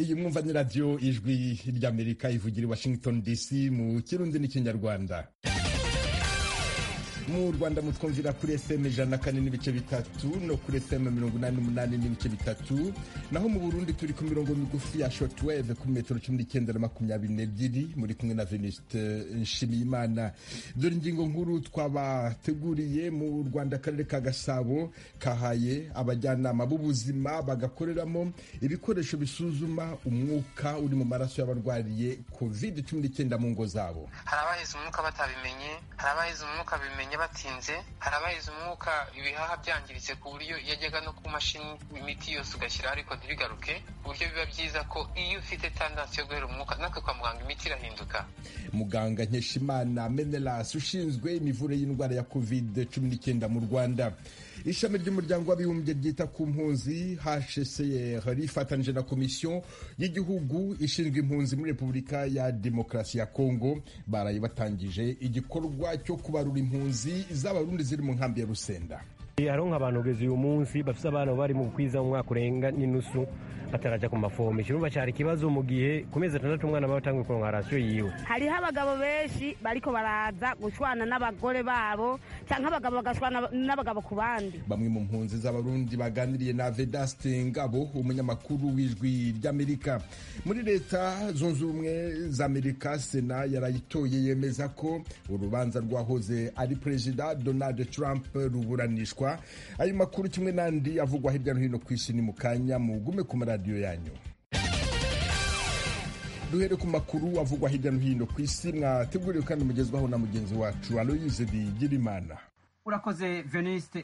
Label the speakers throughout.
Speaker 1: iyi mwumva ni radiyo ijwi ry'amerika ivugira i washington dc mu kirundi n'ikinyarwanda mu rwanda mutwumvira kuri fm ijana na kane n'ibice bitatu no kuri fm mirongo inani n'umunani n'ibice bitatu naho mu burundi turi ku mirongo migufi ya shortwave kuri metero cumi n'icyenda na makumyabiri n'ebyiri muri kumwe na veniste nshimiyimana dore ingingo nkuru twabateguriye mu rwanda akarere ka gasabo kahaye abajyanama b'ubuzima bagakoreramo ibikoresho bisuzuma umwuka uri mu maraso y'abarwariye covid cumi n'icyenda mu ngo zabo
Speaker 2: hari abahize umwuka batabimenye hari abahize umwuka bimenye batinze hari abahize umwuka ibihaha byangiritse ku buryo yajyaga no ku mashini imiti yose ugashyiraho ariko ntibigaruke ku buryo biba byiza ko iyo ufite tandansi yo guhera umwuka natwe kwa muganga imiti irahinduka
Speaker 1: muganga nkeshimana menelas ushinzwe imivure y'indwara ya covid cumi n'icyenda mu rwanda ishami ry'umuryango w'abibumbye ryita ku mpunzi hcr rifatanyije na komisiyo y'igihugu ishinzwe impunzi muri repubulika ya demokarasi ya kongo baraye batangije igikorwa cyo kubarura impunzi z'abarundi ziri mu nkambi ya rusenda
Speaker 3: hariho nk'abantu kugeza uyu munsi bafite abana bari mu kwiza mu mwaka urenga n'inusu bataraja ku mafomo ikirumva cyari ikibazo mu gihe ku mezi atandatu umwana aba atanguye kuronka rasiyo yiwe
Speaker 4: hariho abagabo benshi bariko baraza gushwana n'abagore babo cyangwa abagabo bagashwana n'abagabo ku bandi
Speaker 1: bamwe mu mpunzi z'abarundi baganiriye na vedaste ngabo umunyamakuru w'ijwi ry'amerika muri leta zunze ubumwe za amerika sena yarayitoye yemeza ko urubanza rwahoze ari perezida donald trump ruburanishwa ayo makuru kimwe n'andi avugwa hirya no hino ku isi ni mu kanya mugume ku maradiyo yanyu duhere ku makuru avugwa hirya no hino ku isi mwateguriwe kandi mugezwaho na mugenzi wacu aloyize bigirimana
Speaker 5: urakoze veniste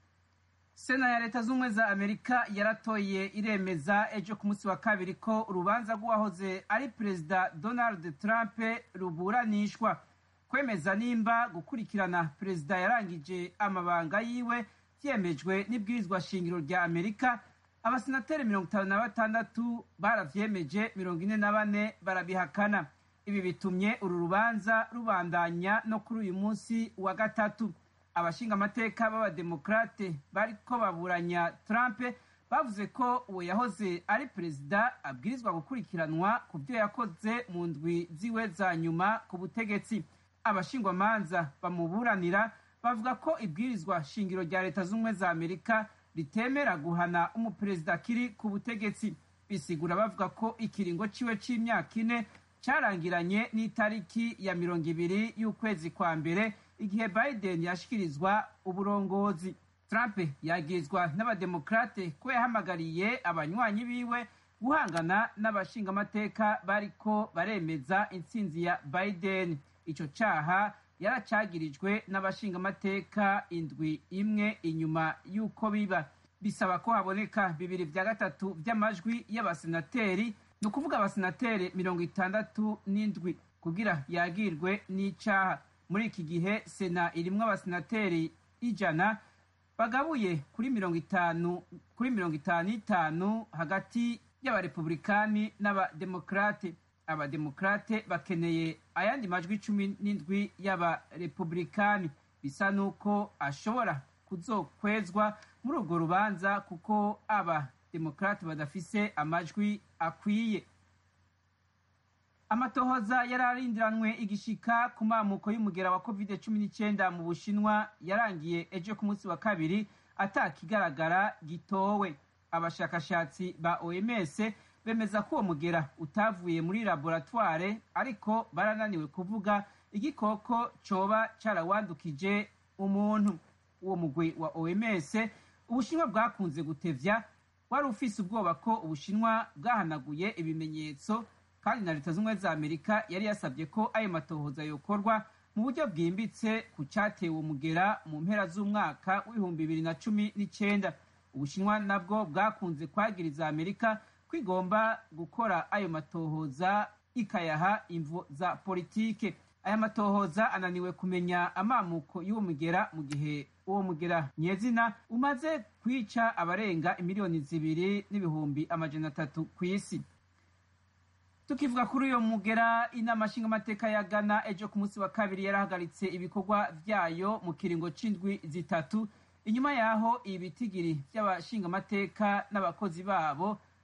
Speaker 5: sena ya leta z'ubumwe za amerika yaratoye iremeza ejo ku munsi wa kabiri ko urubanza rw'uwahoze ari perezida donald trump ruburanishwa kwemeza nimba gukurikirana perezida yarangije amabanga yiwe byemejwe n'ibwirizwa shingiro rya amerika abasenateri mirongo itanu na batandatu baravyemeje mirongo ine na bane barabihakana ibi bitumye uru rubanza rubandanya no kuri uyu munsi wa gatatu abashinga amateka b'abademokrate bariko baburanya trump bavuze ko uwo yahoze ari perezida abwirizwa gukurikiranwa ku byo yakoze mu ndwi ziwe za nyuma ku butegetsi abashingwamanza bamuburanira bavuga ko ibwirizwa shingiro rya leta z'ubumwe za amerika ritemera guhana umuperezida akiri ku butegetsi bisigura bavuga ko ikiringo ciwe c'imyaka ine carangiranye n'itariki ya mirongo ibiri y'ukwezi kwa mbere igihe biden yashikirizwa uburongozi trump yagirizwa n'abademokrate ko yahamagariye abanywanyi biwe guhangana n'abashingamateka bariko baremeza intsinzi ya biden ico caha yaracagirijwe n'abashingamateka indwi imwe inyuma y'uko biba bisaba ko haboneka bibiri vya gatatu vy'amajwi y'abasenateri ni ukuvuga abasenateri mirongo itandatu n'indwi kugira yagirwe n'icaha muri iki gihe sena irimwo abasenateri ijana bagabuye kuri mirongo itanu kuri mirongo itanu n'itanu hagati y'abarepublikani n'abademokrate abademokrate bakeneye ayandi majwi cumi n'indwi y'abarepublikani bisa n'uko ashobora kuzokwezwa muri urwo rubanza kuko abademokrate badafise amajwi akwiye amatohoza yari arindiranwe igishika ku mamuko y'umugera wa covid cumi n'icyenda mu bushinwa yarangiye ejo ku munsi wa kabiri atakigaragara gitowe abashakashatsi ba oms bemeza ko uwo mugera utavuye muri laboratware ariko barananiwe kuvuga igikoko coba carawandukije umuntu uwo mugwi wa oms ubushinwa bwakunze gutevya wari ufise ubwoba ko ubushinwa bwahanaguye ibimenyetso kandi na leta z'ubumwe za amerika yari yasabye ko ayo matohoza yokorwa mu buryo bwimbitse ku cyatewe umugera mu mpera z'umwaka w'ibihumbi bibiri na cumi n'icyenda ubushinwa nabwo bwakunze kwagiriza amerika ko igomba gukora ayo matohoza ikayaha imvo za politike aya matohoza ananiwe kumenya amamuko y'uwo mugera mu gihe uwo mugera nyezina umaze kwica abarenga imiliyoni zibiri n'ibihumbi amajana atatu ku isi tukivuga kuri uyo mugera inama nshingamateka ya ghana ejo ku munsi wa kabiri yarahagaritse ibikorwa vyayo mu kiringo c'indwi zitatu inyuma yaho ibitigiri vy'abashingamateka n'abakozi babo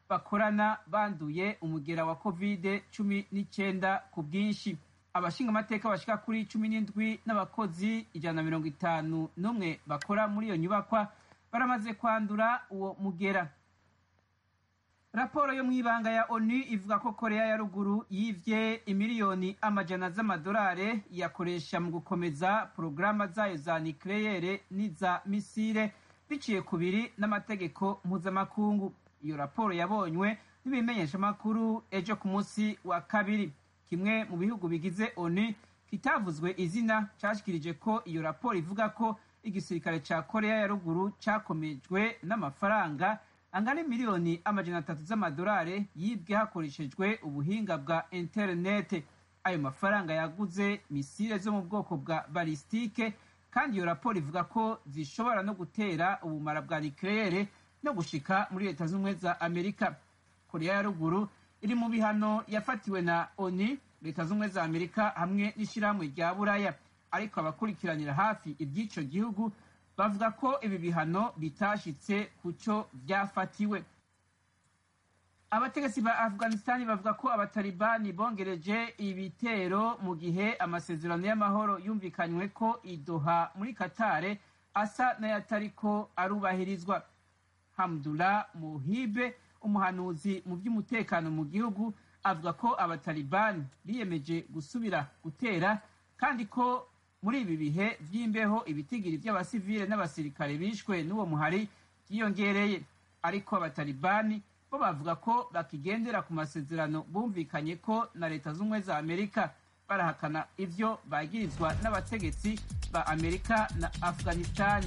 Speaker 5: bakorana banduye umugera wa covid cumi n'icyenda ku bwinshi abashinga amateka bashika kuri cumi n'indwi n'abakozi ijana na mirongo itanu n'umwe bakora muri iyo nyubakwa baramaze kwandura uwo mugera raporo yo mu ibanga ya onu ivuga ko korea ya ruguru yivye imiliyoni amajana z'amadolari yakoresha mu gukomeza porogaramu zayo za nikleyere n'iza misile biciye ku biri n'amategeko mpuzamakungu iyo raporo yabonywe n'ibimenyeshamakuru ejo ku munsi wa kabiri kimwe mu bihugu bigize onu kitavuzwe izina cashikirije ko iyo raporo ivuga ko igisirikare ca korea ya ruguru cakomejwe n'amafaranga angana miliyoni amajana atatu z'amadolari yibwe hakoreshejwe ubuhinga bwa interinete ayo mafaranga yaguze misile zo mu bwoko bwa balistike kandi iyo raporo ivuga ko zishobora no gutera ubumara bwa nikleyere no gushika muri leta z'ubumwe za amerika korea ya ruguru iri mu bihano yafatiwe na oni leta z'ubumwe za amerika hamwe n'ishyirahamwe rya buraya ariko abakurikiranira hafi iby'ico gihugu bavuga ko ibi bihano bitashitse ku cyo byafatiwe abategetsi ba afghanistan bavuga ko abatalibani bongereje ibitero mu gihe amasezerano y'amahoro yumvikanywe ko idoha muri katare asa n'ayatariko arubahirizwa hamdullah muhibe umuhanuzi mu by'umutekano mu gihugu avuga ko abatalibani biyemeje gusubira gutera kandi ko muri ibi bihe by'imbeho ibitigiri by'abasivile n'abasirikare bishwe n'uwo muhari byiyongereye ariko abatalibani bo bavuga ko bakigendera ku masezerano bumvikanye ko na leta z'ubumwe za amerika barahakana ivyo bagirizwa n'abategetsi ba amerika na afghanistani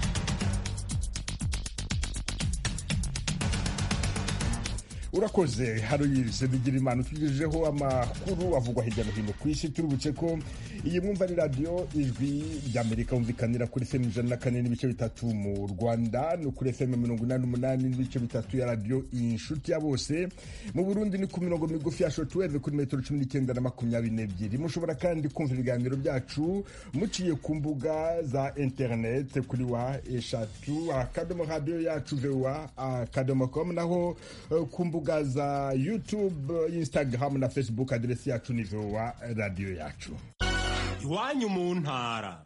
Speaker 1: urakoze haroyise bigira imana utugejejeho amakuru avugwa hirya no hino ku isi turubutse ko iyi mwumva ni radiyo ijwi ry'amerika wumvikanira kuri fm ijana na kane n'ibice bitatu mu rwanda no kuri fm mirongo inani n'umunani n'ibice bitatu ya radiyo inshuti ya bose mu burundi ni ku mirongo migufi ya shotweve kuri metero cumi n'icyenda na makumyabiri n'ebyiri mushobora kandi kumva ibiganiro byacu muciye ku mbuga za interinete kuri wa eshatu akadomo radiyo yacu vewa akadomo komu naho ku mbuga za youtube instagram na facebook aderesi yacu ni vewa radiyo yacu
Speaker 6: iwanyu mu ntara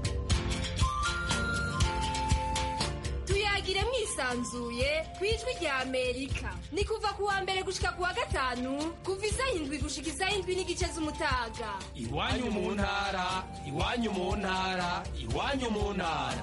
Speaker 7: tuyagire mwisanzuye ku ijwi rya amerika ni kuva ku wa mbere gushika ku wa gatanu kuva isaha indwi gushika isaha indwi n'igice z'umutaga
Speaker 6: iwanyu mu ntara iwanyu mu ntara iwanyu mu ntara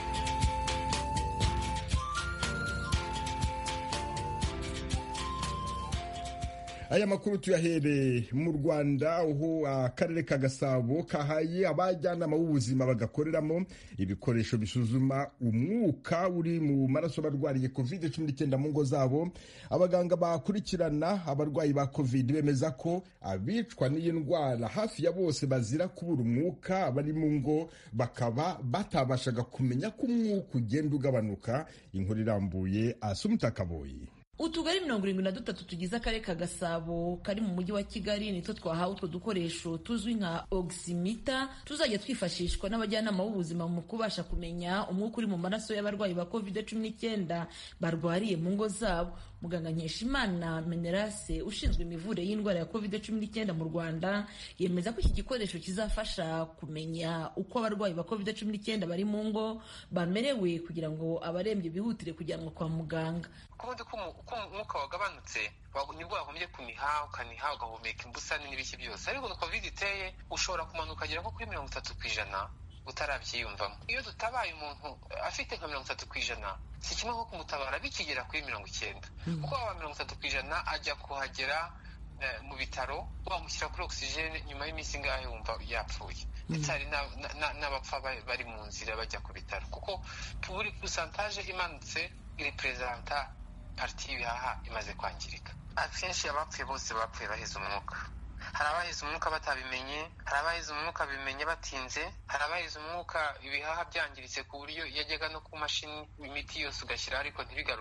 Speaker 1: aya makuru tuyahere mu rwanda aho akarere ka gasabo kahaye abajyanama b'ubuzima bagakoreramo ibikoresho bisuzuma umwuka uri mu maraso barwariye covid cumi n'icyenda mu ngo zabo abaganga bakurikirana abarwayi ba covid bemeza ko abicwa n'iyi ndwara hafi ya bose bazira kubura umwuka bari mu ngo bakaba batabashaga kumenya ko umwuka ugenda ugabanuka inkuru irambuye asumuta kaboyi
Speaker 8: utugari mirongo irindwi na dutatu tugize akarere ka gasabo kari mu mujyi wa kigali nitwo twahawe utwo dukoresho tuzwi nka ogisimita tuzajya twifashishwa n'abajyanama b'ubuzima mu kubasha kumenya umwuka uri mu maraso y'abarwayi ba covid cumi n'icyenda barwariye mu ngo zabo muganga nkeshimana menerase ushinzwe imivure y'indwara ya covid cumi n'icyenda mu rwanda yemeza ko iki gikoresho kizafasha kumenya uko abarwayi ba covid cumi n'icyenda bari mu ngo bamerewe kugira ngo abarembye bihutire kujyanwa kwa muganga
Speaker 2: kubundi ko umwuka wagabanutse nibwo wagombye kuniha ukaniha ugahumeka imbusane n'ibiki byose ariko covid iteye ushobora kumanuka ukagera nko kuri mirongo itatu ku ijana utarabyiyumvamo iyo dutabaye umuntu afite nka mirongo itatu ku ijana si kimwe nko kumutabara bikigera kuri mirongo icyenda kuko waba mirongo itatu ku ijana ajya kuhagera mu bitaro wamushyira kuri ogisijene nyuma y'iminsi ingahe wumva yapfuye ndetse hari n'abapfa bari mu nzira bajya ku bitaro kuko buri pusantaje imanutse iri perezanta pariti y'ibihaha imaze kwangirika akenshi abapfuye bose bapfuye baheze umwuka hari abahize umwuka batabimenye hari abahize umwuka bimenye batinze hari abahize umwuka ibihaha byangiritse ku buryo yajyaga no ku mashini imiti yose ugashyiraho ariko ntibigaruke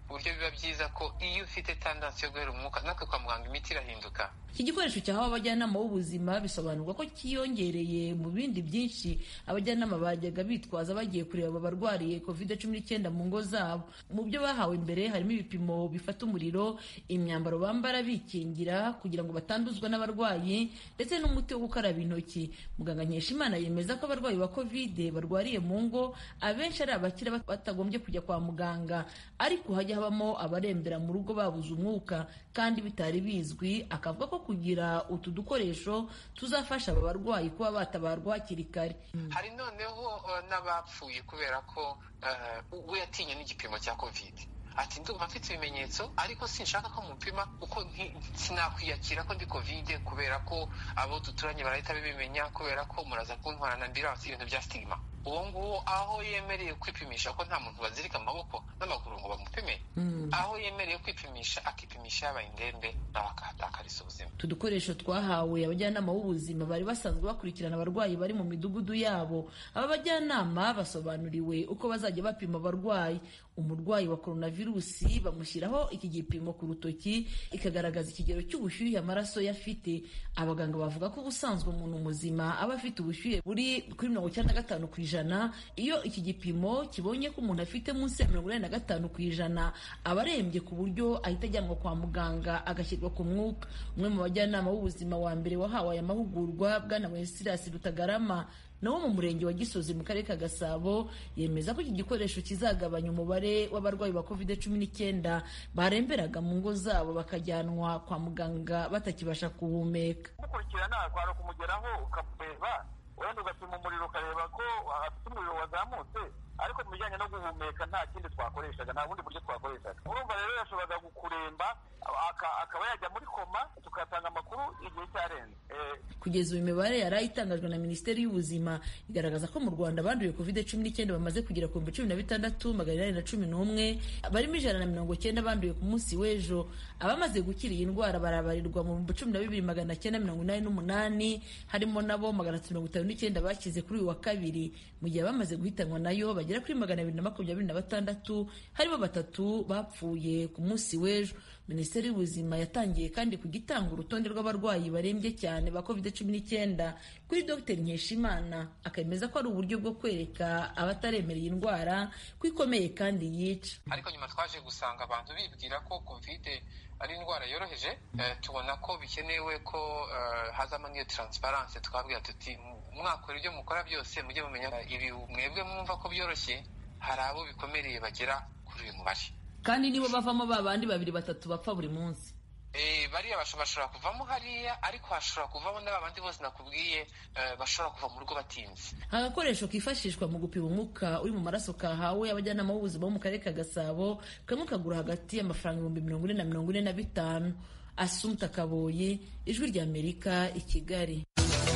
Speaker 2: ku buryo biba byiza ko iyo ufite tandansi yo guhera umwuka natwe kwa muganga imiti irahinduka
Speaker 8: iki gikoresho cyahawe abajyanama b'ubuzima bisobanurwa ko cyiyongereye mu bindi byinshi abajyanama bajyaga bitwaza bagiye kureba abarwariye covid cumi n'icyenda mu ngo zabo mu byo bahawe mbere harimo ibipimo bifata umuriro imyambaro bambara bikingira kugira ngo batanduzwa n'abarwayi ndetse n'umuti wo gukaraba intoki muganga nkeshimana yemeza ko abarwayi ba covid barwariye mu ngo abenshi ari abakira batagombye kujya kwa muganga ariko hajya habamo abarembera mu rugo babuze umwuka kandi bitari bizwi akavuga ko kugira utu dukoresho tuzafasha aba barwayi kuba batabarwa hakiri kare
Speaker 2: hari noneho n'abapfuye kubera ko we yatinye n'igipimo cya covid ati ndumva mfite ibimenyetso ariko sinshaka ko mupima kuko sinakwiyakira ko ndi kovide kubera ko abo duturanye barahita bibimenya kubera ko muraza kuntwarana ndirasi ibintu bya sitigima uwo nguwo aho yemereye kwipimisha ko nta muntu bazirika amaboko n'amaguru ngo bamupime aho yemereye kwipimisha akipimisha yabaye indembe nawe akahatakariza ubuzima
Speaker 8: utu dukoresho twahawe abajyanama b'ubuzima bari basanzwe bakurikirana abarwayi bari mu midugudu yabo aba bajyanama basobanuriwe uko bazajya bapima abarwayi umurwayi wa coronavirusi bamushyiraho iki gipimo ku rutoki ikagaragaza ikigero cy'ubushyuhe amaraso ye afite abaganga bavuga ko ubusanzwe umuntu muzima aba afite ubushyuhe buri kuri mirongo icyenda na gatanu ku ijana iyo iki gipimo kibonye ko umuntu afite munsi ya mirongo inani na gatanu ku ijana aba arembye ku buryo ahita ajyanwa kwa muganga agashyirwa ku mwuka umwe mu bajyanama b'ubuzima wa mbere wahawe aya mahugurwa bwana wenceslas rutagarama nawo mu murenge wa gisozi mu karere ka gasabo yemeza ko iki gikoresho kizagabanya umubare w'abarwayi ba covid cumi n'icyenda baremberaga mu ngo zabo bakajyanwa kwa muganga batakibasha guhumeka
Speaker 9: gukurikirana kwari kumugeraho ukamureba wenda ugapima umuriro ukareba ko afite umuriro wazamutse ariko mu bijyanye no guhumeka nta kindi twakoreshaga nta bundi buryo twakoreshaga urumva rero yashoboraga kuremba akaba yajya muri koma tukatanga amakuru igihe cyarenze
Speaker 8: kugeza ubu imibare yari itangajwe na minisiteri y'ubuzima igaragaza ko mu rwanda banduye covid cumi n'icyenda bamaze kugera ku bihumbi cumi na bitandatu magana inani na cumi n'umwe barimo ijana na mirongo cyenda banduye ku munsi w'ejo abamaze gukira iyi ndwara barabarirwa mu bihumbi cumi na bibiri magana cyenda mirongo inani n'umunani harimo nabo magana atatu mirongo itanu n'icyenda bakize kuri uyu wa kabiri mu gihe abamaze guhitanwa nayo bagera kuri magana abiri na makumyabiri na batandatu harimo batatu bapfuye ku munsi w'ejo minisiteri y'ubuzima yatangiye kandi kujya itanga urutonde rw'abarwayi barembye cyane ba covid cumi n'icyenda kuri dr nkeshimana akemeza ko ari uburyo bwo kwereka abataremereye indwara ko ikomeye kandi yica
Speaker 2: ariko nyuma twaje gusanga abantu bibwira ko covid ari indwara yoroheje tubona ko bikenewe ko hazamo n'iyo taransiparanse twabwira tuti mwakora ibyo mukora byose mujye mumenya ibi mwebwe mwumva ko byoroshye hari abo bikomereye bagera kuri uyu mubare
Speaker 8: kandi nibo bavamo ba bandi babiri batatu bapfa buri munsi
Speaker 2: bariya bashobora kuvamo hariya ariko hashobora kuvamo n'aba bandi bose nakubwiye bashobora kuva mu rugo batinze
Speaker 8: agakoresho kifashishwa mu gupima umwuka uri mu maraso kahawe abajyanama b'ubuzima bo mu karere ka gasabo kamwe kagura hagati y'amafaranga ibihumbi mirongo ine na mirongo ine na bitanu asumta kaboyi ijwi ry'amerika i kigali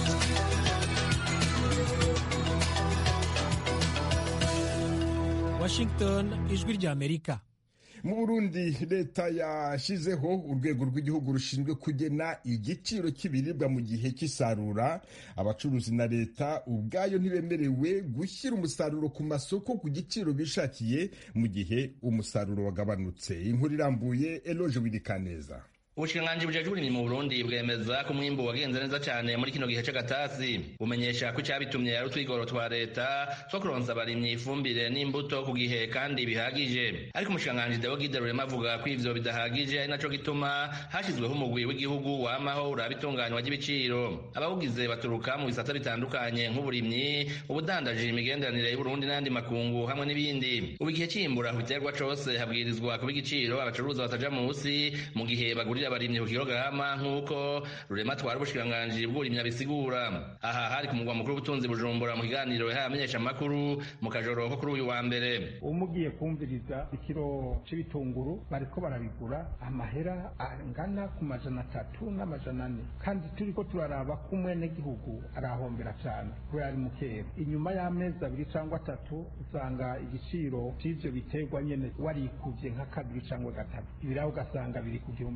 Speaker 10: washington ijwi ry'amerika
Speaker 1: mu burundi leta yashyizeho urwego rw'igihugu rushinzwe kugena igiciro cy'ibiribwa mu gihe cy'isarura abacuruzi na leta ubwayo ntibemerewe gushyira umusaruro ku masoko ku giciro bishakiye mu gihe umusaruro wagabanutse inkuru irambuye eloje wirikaneza
Speaker 11: ubushikiranganji bujejwe uburimyi mu burundi bwemeza ko umwimbu wagenze neza cyane muri kino gihe c'agatasi bumenyesha ko icyabitumye ari utwigoro twa leta two kuronsa abarimyi ifumbire n'imbuto ku gihe kandi bihagije ariko umushikiranganji deo gide rurema avuga ko ivyo bidahagije ari naco gituma hashyizweho umugwi w'igihugu wamaho uraba itunganywa ry'ibiciro abawugize baturuka mu bisata bitandukanye nk'uburimyi ubudandaji imigenderanire y'uburundi n'ayandi makungu hamwe n'ibindi ubu igihe c'imbura ku giterwa cose habwirizwa kuba igiciro abacuruza bataja munsi mu gihe bagurira abarimyi ku kilograma nk'uko rurema twara ubushikiranganji bw'uburimyi abisigura aha hari ku mugwa mukuru w'ubutunzi bujumbura mu kiganiro yahaye amenyesha amakuru mu kajoro ko kuri uyu wa mbere
Speaker 12: umugiye kumviriza ikiro c'ibitunguru bariko barabigura amahera angana ku majana atatu n'amajana ane kandi turiko turaraba ko umwenegihugu arahombera cane kubera ari mukera inyuma y'amezi abiri cangwa atatu usanga igiciro c'ivyo biterwa nyene warikuvye nka kabiri cangwa gatatu ibiraho ugasanga biri ku gihumbi n'abiri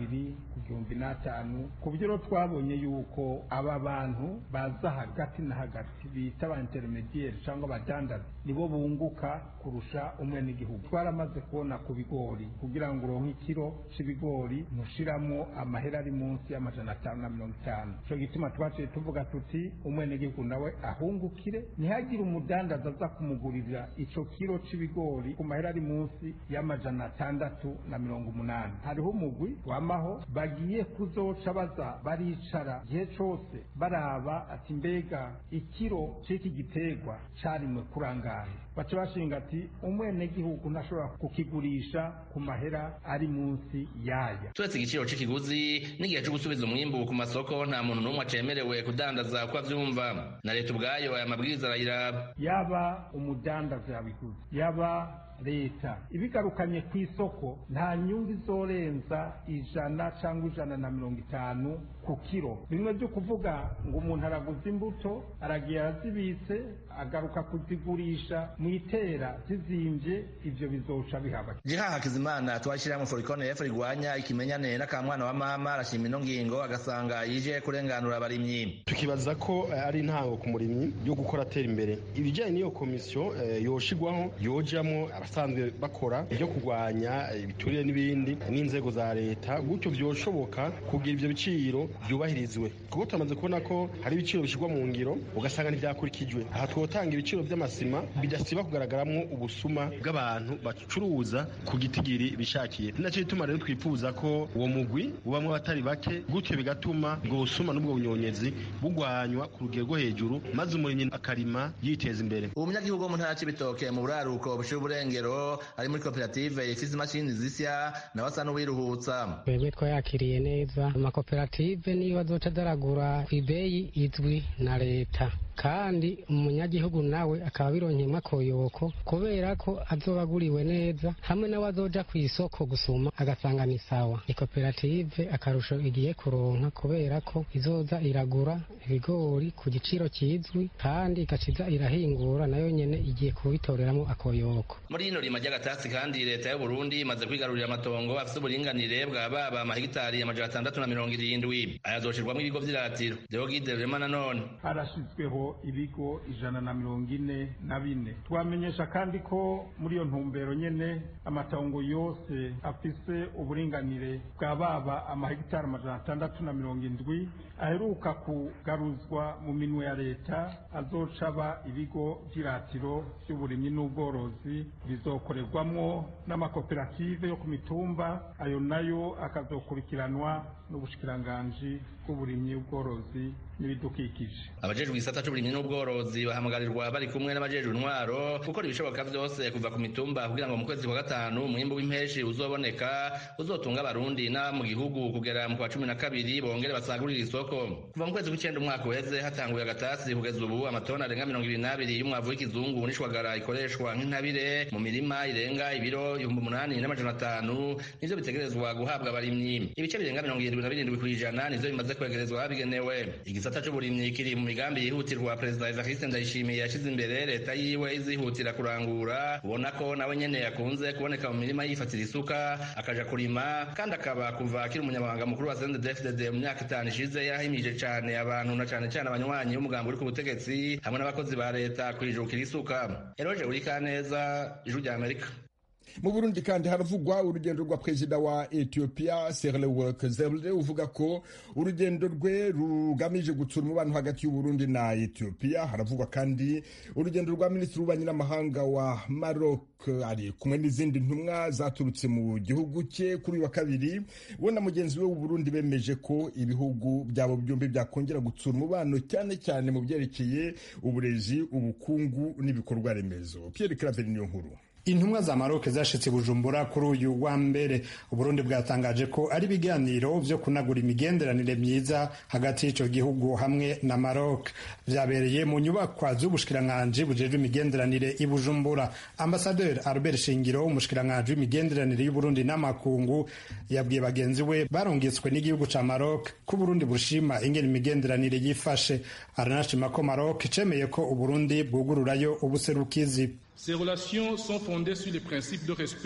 Speaker 12: n'abiri ku gihumbi n'atanu ku buryo rero twabonye yuko aba bantu baza hagati na hagati bita ba intermediaire cyangwa abadandaza nibo bunguka kurusha umwe n'igihugu twaramaze kubona ku bigori kugira ngo uronke ikiro c'ibigori ntushiramo amahera ari munsi y'amajana atanu na mirongo itanu ico gituma twaciye tuvuga tuti umwe n'igihugu nawe ahungukire ntihagire umudandaza aza kumugurira ico kiro c'ibigori ku mahera ari munsi y'amajana atandatu na mirongo umunani hariho umugwi wamaho bagiye kuzoca baza baricara igihe cose baraba ati mbega ikiro c'iki giterwa carimwe kurangaye baca bashinga ati umwenegihugu ntashobora kukigurisha ku mahera ari munsi yaya
Speaker 11: turetse igiciro c'ikiguzi n'igihe co gusubiza umwimbu ku masoko nta muntu n'umwe acemerewe kudandaza uko avyumva na leta ubwayo aya mabwiriza arayiraba
Speaker 12: yaba umudandaza yabiguze yaba leta ibigarukanye ku isoko nta nyungu izorenza ijana cyangwa ijana na mirongo itanu ku kiro bimwe byo kuvuga ngo umuntu araguza imbuto aragiye arazibitse agaruka kuzigurisha mu itera zizimbye ibyo bizoca bihaba
Speaker 11: jiha hakizimana twashyirahamwe forikone efu rigwanya ikimenyane n'akamwana wa mama arashima ino ngingo agasanga yije kurenganura abarimyi
Speaker 13: tukibaza ko eh, ari intango ku murimyi yo gukora atera imbere ibijyanye n'iyo komisiyo eh, yoshigwaho yojamo abasanzwe bakora ibyo kurwanya eh, ibiturire n'ibindi n'inzego za leta gutyo byoshoboka kugira ibyo biciro byubahirizwe kuko turamaze kubona ko hari ibiciro bishyirwa mu ngiro ugasanga ntibyakurikijwe aha twotanga ibiciro by'amasima bidasiba kugaragaramo ubusuma bw'abantu bacuruza ku gitigiri bishakiye ni nacyo gituma rero twifuza ko uwo mugwi ubamwo abatari bake gutyo bigatuma ubwo busuma n'ubwo bunyonyezi bugwanywa ku rugero rwo hejuru maze umurimyi akarima yiteza imbere
Speaker 11: uwo munyagihugu wo mu ntara c'ibitoke mu buraruko bushira uburengero ari muri koperative ifise imashini zisya nawe asa n'uwiruhutsa
Speaker 14: twebwe twayakiriye neza amakoperative niyo azoca adaragura ku ibeyi izwi na leta kandi umunyagihugu nawe akaba abironkeyemo akoyoko kubera ko azoba aguriwe neza hamwe nawe azoja ku isoko gusuma agasanga ni sawa ni koperative akarusho igiye kuronka kubera ko izoza iragura ibigori ku giciro kizwi kandi igaciza irahingura nayo nyene igiye kubitoreramo akoyoko
Speaker 11: muri ino rima ry'agatasi kandi leta y'u Burundi imaze kwigarurira amatongo afise uburinganire bwa baba amahegitari amajana atandatu na mirongo irindwi ayazoshirwamo ibigo vy'iratiro Deogide Rema nanone
Speaker 12: harashizweho ibigo ijana na mirongo ine na bine twamenyesha kandi ko muri iyo ntumbero nyene amatongo yose afise uburinganire bwa baba amahegitari amajana atandatu na mirongo indwi aheruka kugaruzwa mu minwe ya leta azoca aba ibigo vy'iratiro vy'uburimyi n'ubworozi bizokorerwamwo n'amakoperative yo ku mitumba ayo nayo akazokurikiranwa n'ubushikiranganji bw'uburimyi ubworozi n'ibidukikije
Speaker 11: abajejwe igisata c'uburimyi n'ubworozi bahamagarirwa bari kumwe n'abajejwe intwaro gukora ibishoboka vyose kuva ku mitumba kugira ngo mu kwezi kwa gatanu umwimbu w'impeshi uzoboneka uzotunga abarundi n'aba mu gihugu kugera mu kwa cumi na kabiri bongere basagurire isoko kuva mu kwezi kw'icenda umwaka uheze hatanguye agatasi kugeza ubu amatoni arenga mirongo ibiri n'abiri y'umwavu w'ikizungu n'ishwagara ikoreshwa nk'intabire mu mirima irenga ibiro ibihumbi umunani n'amajana atanu nivyo bitegerezwa guhabwa abarimyi ibice birenga mirongo irindwi na birindwi kw'ijana nivyo bimaze kwegerezwa abigenewe igisata c'uburimyi kiri mu migambi yihutirwa perezida evariste ndayishimiye yashize imbere leta yiwe izihutira kurangura ubona ko nawe nyene yakunze kuboneka mu mirima yifatira isuka akaja kurima kandi akaba kuva akiri umunyamabanga mukuru wa CNDD-FDD mu myaka itanu ishize yarahimije cane abantu na cane cane abanywanyi b'umugambi uri ku butegetsi hamwe n'abakozi ba leta kwijukira isuka eroje urikaneza ijwi rya amerika
Speaker 1: mu burundi kandi haravugwa urugendo rwa perezida wa ethiopia serlework zerle uvuga ko urugendo rwe rugamije gutsura umubano hagati y'uburundi na ethiopia haravugwa kandi urugendo rwa minisitiri w'ububanyi n'amahanga wa maroc ari kumwe n'izindi ntumwa zaturutse mu gihugu cye kuri uyu wa kabiri we na mugenzi we w'uburundi bemeje ko ibihugu byabo byombi byakongera gutsura umubano cyane cyane mu byerekeye uburezi ubukungu n'ibikorwa remezo pierre claver niyo nkuru
Speaker 15: intumwa za maroc zashitse bujumbura kuri uyu wa mbere uburundi bwatangaje ko ari ibiganiro vyo kunagura imigenderanire myiza hagati y'ico gihugu hamwe na maroc vyabereye mu nyubakwa z'ubushikiranganji bujejwe imigenderanire i bujumbura ambasaderi albert shingiro umushikiranganji w'imigenderanire y'uburundi n'amakungu yabwiye bagenzi we barungitswe n'igihugu ca maroc ko uburundi bushima ingene imigenderanire yifashe aranashima ko maroc cemeye ko uburundi bwugururayo ubuserukizi
Speaker 16: Ces relations sont fondées sur les principes de respect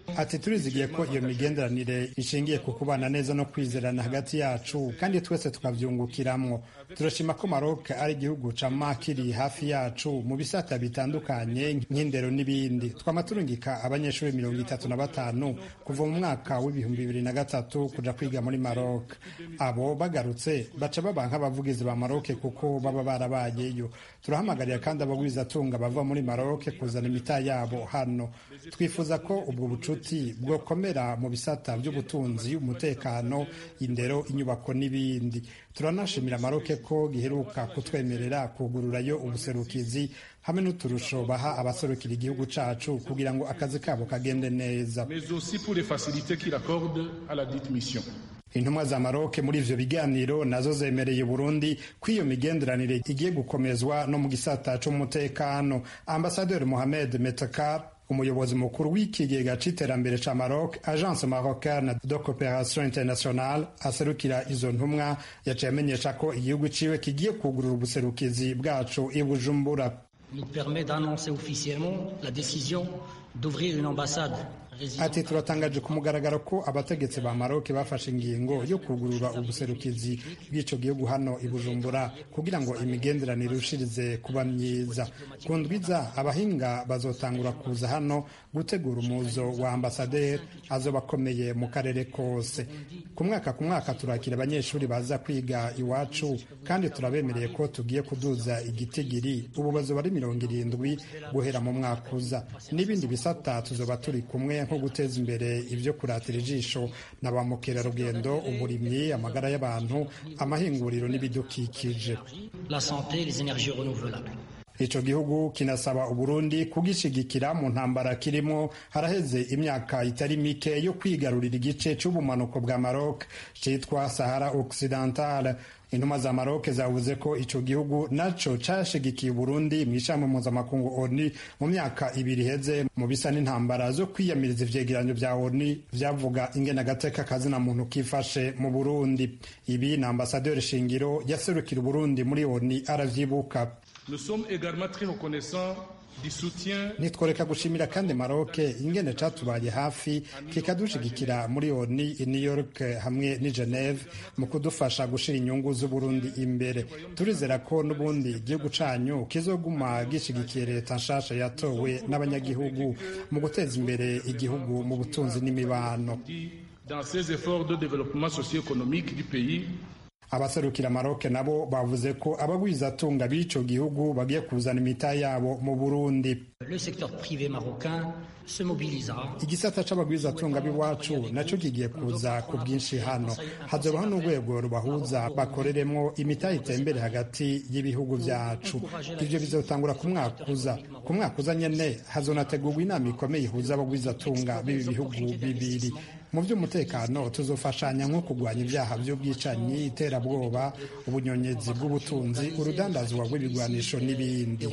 Speaker 15: ati turizigiye ko iyo migenderanire ishingiye ku kubana neza no kwizerana hagati yacu kandi twese tukavyungukiramwo turashima ko Maroc ari igihugu cama kiri hafi yacu mu bisata bitandukanye nk'indero n'ibindi twama turungika abanyeshuri mirongo itatu na batanu kuva mu mwaka w'ibihumbi bibiri na gatatu kuja kwiga muri Maroc abo bagarutse baca baba nk'abavugizi ba Maroc kuko baba barabayeyo turahamagarira kandi abagwizatunga bava muri Maroc kuzana imita yabo hano twifuza ko ubwo bucuti bwokomera mu bisata by'ubutunzi umutekano indero inyubako n'ibindi turanashimira Maroc ko giheruka kutwemerera kugururayo ubuserukizi hamwe n'uturusho baha abaserukira igihugu cacu kugira ngo akazi kabo kagende neza
Speaker 16: mais aussi pour les facilités qu'il accorde à la dite mission.
Speaker 15: intumwa za maroke muri ivyo biganiro nazo zemereye burundi ko iyo migenderanire igiye gukomezwa no mu gisata c'umutekano ambasaderi mohamed metakar umuyobozi mukuru w'ikigega c'iterambere ca maroc agence marocaine de coopération internationale aserukira izo ntumwa yaciye amenyesha ko igihugu ciwe kigiye kugurura ubuserukizi bwacu i bujumbura
Speaker 17: nous permet d'annoncer officiellement la décision d'ouvrir une ambassade
Speaker 15: ati turatangaje ku mugaragaro ko abategetsi ba maroke bafashe ingingo yo kugurura ubuserukizi bw'ico gihugu hano i bujumbura kugira ngo imigenderanire irushirize kuba myiza ku ndwiza abahinga bazotangura kuza hano gutegura umuzo wa ambasaderi azoba akomeye mu karere kose ku mwaka ku mwaka turakira abanyeshuri baza kwiga iwacu kandi turabemereye ko tugiye kuduza igitigiri ubu bazoba ari mirongo irindwi guhera mu mwaka uza n'ibindi bisata tuzoba turi kumwe nko guteza imbere ibyo kuratira ijisho na ba mukerarugendo uburimyi amagara y'abantu amahinguriro n'ibidukikije
Speaker 17: la santé les énergies renouvelables
Speaker 15: ico gihugu kinasaba uburundi kugishigikira mu ntambara kirimo haraheze imyaka itari mike yo kwigarurira igice c'ubumanuko bwa maroc citwa sahara occidentale intumwa za maroc zavuze ko ico gihugu naco cashigikiye uburundi mw'ishami mpuzamakungu oni mu myaka ibiri iheze mu bisa n'intambara zo kwiyamiriza ivyegeranyo vya oni vyavuga ingene agateka kazina muntu kifashe mu burundi ibi na ambasaderi shingiro yaserukira uburundi muri oni aravyibuka
Speaker 16: Nous sommes également très reconnaissants du soutien
Speaker 15: nitworeka gushimira kandi maroke ingene catubaye hafi kikadushigikira muri oni i new york hamwe n'i geneve mu kudufasha gushira inyungu z'uburundi imbere turizera ko n'ubundi igihugu canyu kizoguma gishigikiye leta nshasha yatowe n'abanyagihugu mu guteza imbere igihugu mu butunzi n'imibano
Speaker 16: dans ses efforts de développement socio-économique du pays
Speaker 15: abaserukira maroke nabo bavuze ko abagwizatunga b'ico gihugu bagiye kuzana imita yabo mu burundi
Speaker 17: le secteur privé marocain se mobilisera
Speaker 15: igisata c'abagwizatunga b'iwacu naco kigiye kuza ku bwinshi hano hazobaho n'urwego rubahuza bakoreremwo imita itembere hagati y'ibihugu vyacu ivyo bizotangura ku mwaka uza ku mwaka uza nyene hazonategurwa inama ikomeye ihuza abagwizatunga b'ibi bihugu bibiri mu by'umutekano tuzofashanya nko kurwanya ibyaha by'ubwicanyi iterabwoba ubunyonyezi bw'ubutunzi urudandazwa rw'ibigwanisho n'ibindi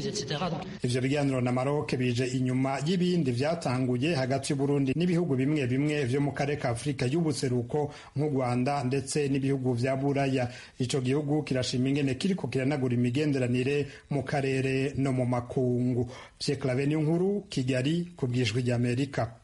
Speaker 15: ivyo biganiro na maroke bije inyuma y'ibindi vyatanguye hagati y'uburundi n'ibihugu bimwe bimwe vyo mu karere ka afurika y'ubuseruko nk'u rwanda ndetse n'ibihugu vya buraya ico gihugu kirashima ingene kiriko kiranagura imigenderanire mu karere no mu makungu pyeklave niyo nkuru kigali ku bwijwi ry'amerika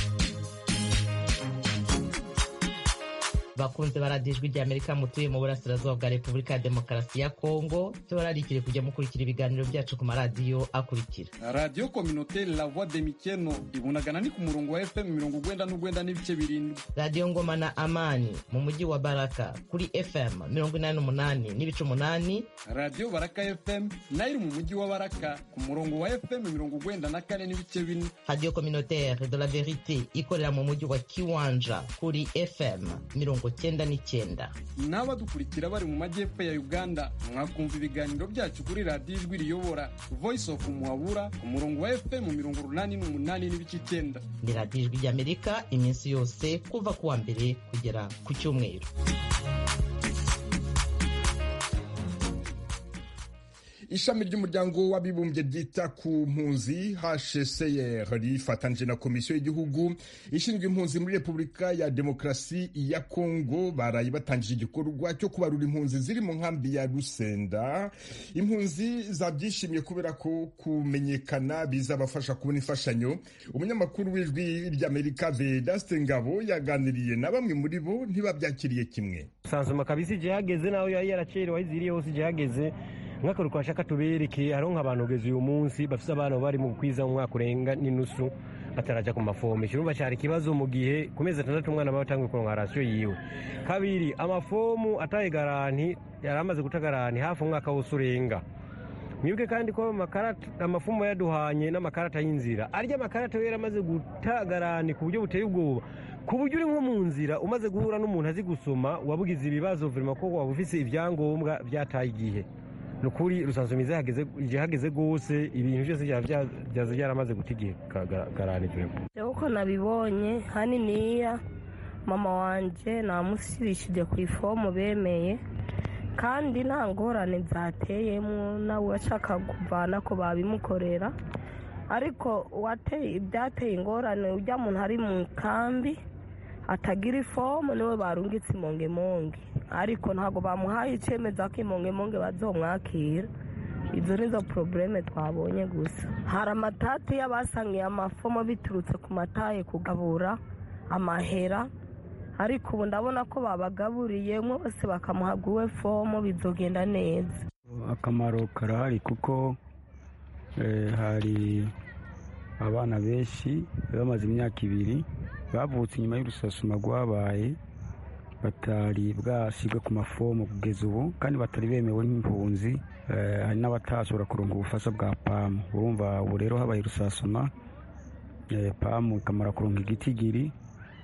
Speaker 18: bakunze baradijwe rya amerika mutuye mu burasirazuba bwa repubulika ya demokarasi ya kongo tubararikire kujya mukurikira ibiganiro byacu ku maradiyo akurikira
Speaker 19: radiyo kominoteri la voix de mikeno ibunagana ni ku murongo wa fm mirongo ugwenda n'ugwenda n'ibice birindwi
Speaker 18: radiyo ngoma na amani mu mujyi wa baraka kuri fm mirongo inani n'umunani n'ibice umunani
Speaker 19: radiyo baraka fm nayo iri mu mujyi wa baraka ku murongo wa fm mirongo ugwenda na kane n'ibice bine
Speaker 18: radiyo kominoteri de la verite ikorera mu mujyi wa kiwanja kuri fm mirongo cyenda n'icyenda
Speaker 19: n'abadukurikira bari mu majyepfo ya uganda mwakumva ibiganiro byacu kuri radiyo ijwi riyobora voice of muhabura ku murongo wa fm mirongo urunani n'umunani n'ibice icyenda
Speaker 18: ni radiyo ijwi ry'amerika iminsi yose kuva ku wa mbere kugera ku cyumweru
Speaker 1: ishami ry'umuryango w'abibumbye ryita ku mpunzi hcr rifatanyije na komisiyo y'igihugu ishinzwe impunzi muri repubulika ya demokarasi ya kongo baraye batangije igikorwa cyo kubarura impunzi ziri mu nkambi ya rusenda impunzi zabyishimiye kubera ko kumenyekana bizabafasha kubona imfashanyo umunyamakuru w'ijwi ry'amerika vedaste ngabo yaganiriye na bamwe muri bo ntibabyakiriye kimwe
Speaker 3: sansoma kabisa igihe hageze naho yari yaracerewe aho iziriye hose igihe hageze nk'akantu twashaka tubereke hariho nk'abantu ugeze uyu munsi bafite abana bari mu kwiza mu mwaka urenga n'inusu bataraja ku mafomu ikirumva cyari ikibazo mu gihe ku mezi atandatu umwana aba yatangiye kuronka rasiyo yiwe kabiri amafomu ataye garanti yari amaze guta garanti hafi umwaka wose urenga mwibuke kandi ko amafumu yaduhanye n'amakarata y'inzira arya amakarata yari amaze guta garanti ku buryo buteye ubwoba ku buryo uri nko mu nzira umaze guhura n'umuntu azi gusoma wabugize ibibazo virima ko waba ufise ibyangombwa byataye igihe ni ukuri rusanzumiza igihe hageze rwose ibintu byose byaza byaramaze guta igihe garanti virima
Speaker 20: uko nabibonye haniniya mama wanjye namusibishije ku ifomu bemeye kandi nta ngorane zateyemo nawe ashaka kuvana ko babimukorera ariko ibyateye ingorane ujya muntu ari mu kambi atagira ifomu niwe barungitse imongemonge ariko ntabwo bamuhaye icyemezo ko imongemonge bazomwakira izo nizo porobureme twabonye gusa hari amatati y'abasangiye amafomu biturutse ku mataye kugabura amahera ariko ubu ndabona ko babagaburiye bose bakamuhabwa uwe fomu bizogenda neza
Speaker 21: akamaro karahari kuko hari abana benshi bamaze imyaka ibiri bavutse inyuma y'urusasuma rwabaye batari bwasigwe ku mafomu kugeza ubu kandi batari bemewe nk'impunzi hari n'abatashobora kuronka ubufasha bwa pamu urumva ubu rero habaye urusasuma pamu ikamara kuronka igitigiri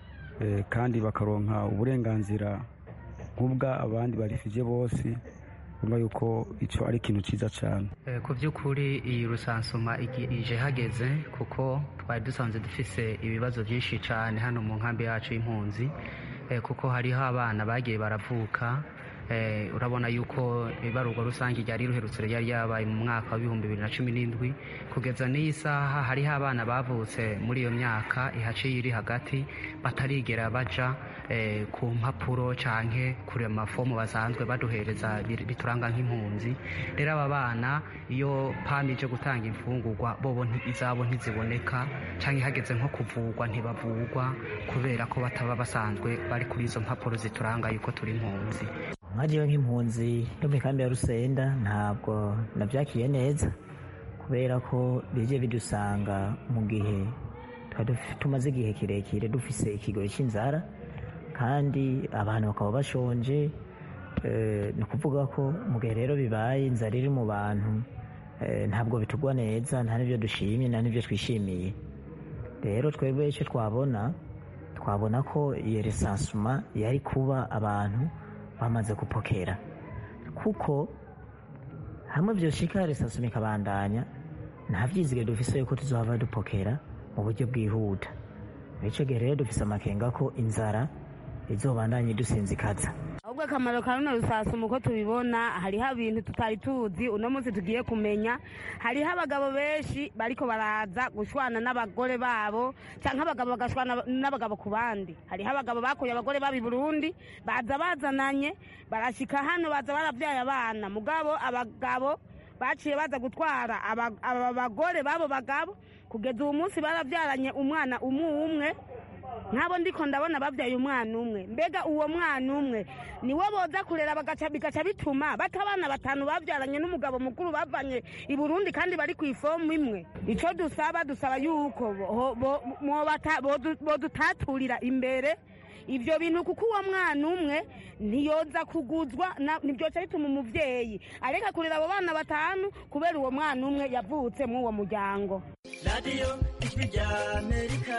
Speaker 21: kandi bakaronka uburenganzira nk'ubwa abandi barifije bose urumva yuko icyo ari ikintu cyiza cyane
Speaker 22: ku by'ukuri iyi rusansuma ije hageze kuko twari dusanzwe dufise ibibazo byinshi cyane hano mu nkambi yacu y'impunzi kuko hariho abana bagiye baravuka urabona yuko ibarurwa rusange ryari ruherutse ryari yabaye mu mwaka w'ibihumbi bibiri na cumi n'indwi kugeza n'iyi saha hariho abana bavutse muri iyo myaka ihaciye iri hagati batarigera baja ku mpapuro cyangwa kuri amafomu basanzwe baduhereza bituranga nk'impunzi rero aba bana iyo pami ije gutanga imfungurwa bobo izabo ntiziboneka cyangwa ihageze nko kuvugwa ntibavugwa kubera ko bataba basanzwe bari kuri izo mpapuro zituranga yuko turi impunzi
Speaker 23: nkagiwe nk'impunzi yo mu ikambi ya rusenda ntabwo nabyakiriye neza kubera ko bijye bidusanga mu gihe tumaze igihe kirekire dufise ikigoyi cy'inzara kandi abantu bakaba bashonje ni ukuvuga ko mu gihe rero bibaye inzara iri mu bantu ntabwo bitugwa neza nta n'ibyo dushimye nta n'ibyo twishimiye rero twebwe icyo twabona twabona ko iyo resansuma yari kuba abantu bamaze gupokera kuko hamwe byoshika resansuma ikabandanya nta byizige dufise yuko tuzohava dupokera mu buryo bwihuta bityo gihe rero dufise amakenga ko inzara izobandanye dusinzikaza
Speaker 4: ahubwo akamaro ka runo rusasuma uko tubibona hariho ibintu tutari tuzi uno munsi tugiye kumenya hariho abagabo benshi bariko baraza gushwana n'abagore babo cyangwa abagabo bagashwana n'abagabo ku bandi hariho abagabo bakuye abagore babo i burundi baza bazananye barashika hano baza baravyaye abana mugabo abagabo baciye baza gutwara aba bagore babo bagabo kugeza ubu munsi barabyaranye umwana umwe umwe nk'abo ndiko ndabona babyaye umwana umwe mbega uwo mwana umwe niwo boza kurera bigaca bituma bata abana batanu babyaranye n'umugabo mukuru bavanye i burundi kandi bari ku ifomu imwe icyo dusaba dusaba yuko bodutaturira imbere ibyo bintu kuko uwo mwana umwe ntiyoza kuguzwa ntibyoca bituma umubyeyi areka kurera abo bana batanu kubera uwo mwana umwe yavutse muri uwo muryango
Speaker 24: radiyo ijwi rya amerika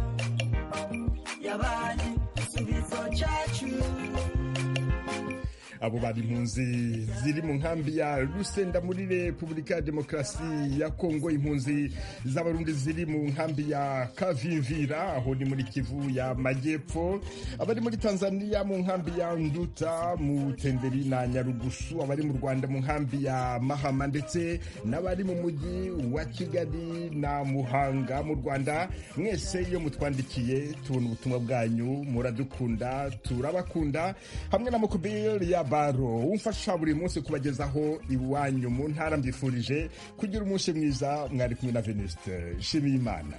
Speaker 24: yabaye igisubizo cyacu
Speaker 1: abo bari impunzi ziri mu nkambi ya rusenda muri repubulika ya demokarasi ya kongo impunzi z'abarundi ziri mu nkambi ya kavimvira aho ni muri kivu ya majyepfo abari muri tanzania mu nkambi ya nduta mu tenderi na nyarugusu abari mu rwanda mu nkambi ya mahama ndetse n'abari mu mujyi wa kigali na muhanga mu rwanda mwese iyo mutwandikiye tubona ubutumwa bwanyu muradukunda turabakunda hamwe na mukubiri ya baro umfasha buri munsi kubagezaho iwanyu mu ntara mbifurije kugira umunsi mwiza mwari kumwe na venuste shimiye imana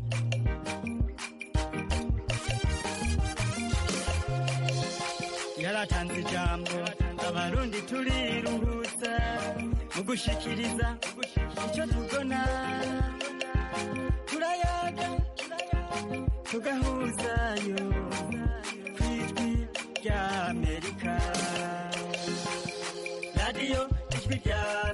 Speaker 24: yaratanze ijambo abarundi turiruhutsa mu gushikiriza icyo tubona turayaga tugahuzayo ku ijwi rya amerika radiyo ijwi rya